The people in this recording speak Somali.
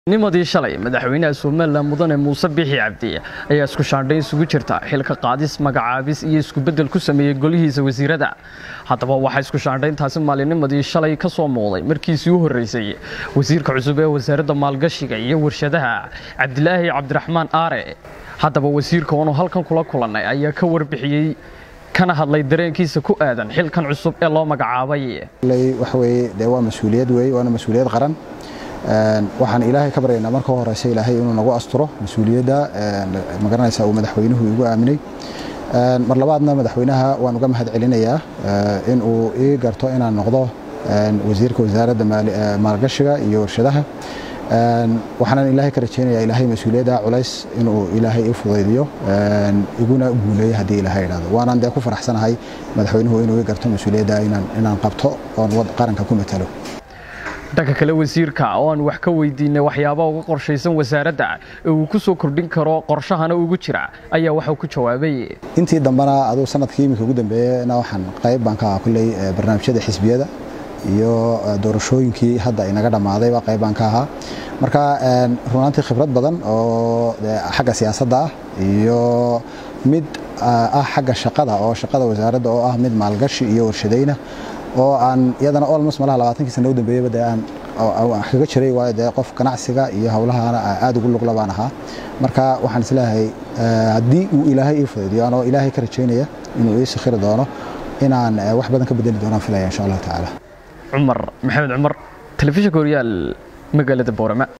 nimadii shalay madaxweynaha somalilan mudane muuse bixi cabdi ayaa isku shaandhayn isugu jirta xilka qaadis magacaabis iyo iskubeddel ku sameeyey golihiisa wasiirada haddaba waxaa isku shaandhayntaasi maalinimadii shalay ka soo muuqday markiisii u horreysay wasiirka cusub ee wasaaradda maalgashiga iyo warshadaha cabdilaahi cabdiraxmaan aare haddaba wasiirka oonu halkan kula kulannay ayaa ka warbixiyey kana hadlay dareenkiisa ku aadan xilkan cusub ee loo magacaabay waxaweye dee waa mas-uuliyad weeye waana mas-uuliyad qaran waxaan ilaahay ka baryaynaa marka horeysa ilaahay inuu nagu asturo mas-uuliyadda magaranaysa uu madaxweynuhu igu aaminay mar labaadna madaxweynaha waan uga mahad celinayaa in uu ii garto inaan noqdo wasiirka wasaaradda maalgashiga iyo warshadaha waxaanan ilaahay ka rajaynayaa ilaahay mas-uuliyadda culays inuu ilaahay ii fudaydiyo iguna guuleeyo haddii ilaahay idhahdo waanaan dee ku faraxsanahay madaxweynuhu inuu ii garto mas-uuliyadda inaan qabto oon qaranka ku matalo dhanka kale wasiirka oo aan wax ka weydiinay waxyaaba uga qorshaysan wasaaradda ee uu ku soo kordhin karo qorshahana ugu jira ayaa waxuu ku jawaabay intii dambena aduu sanadkii iminka ugu dambeeyena waxaan qayb baan ka ahaa kulley barnaamijyada xisbiyada iyo doorashooyinkii hadda inaga dhammaadayba qayb baan ka ahaa marka runaantii khibrad badan oo xagga siyaasadda ah iyo mid ah xagga shaqada oo shaqada wasaaradda oo ah mid maalgashi iyo warshadayna oo aan iyadana olmos malaha labaatankii sana u dambeeyaba dee aan kaga jiray waayo dee qof ganacsiga iyo howlahana aad ugu lugla baan ahaa marka waxaan isleeyahay haddii uu ilaahay ii fudaydiyo anoo ilaahay ka rajaynaya inuu ii sakhiri doono inaan wax badan ka bedeli doonaan filaya insha allahu tacaala cumar maxamed cumar telefishinka horyaal magaalada boorama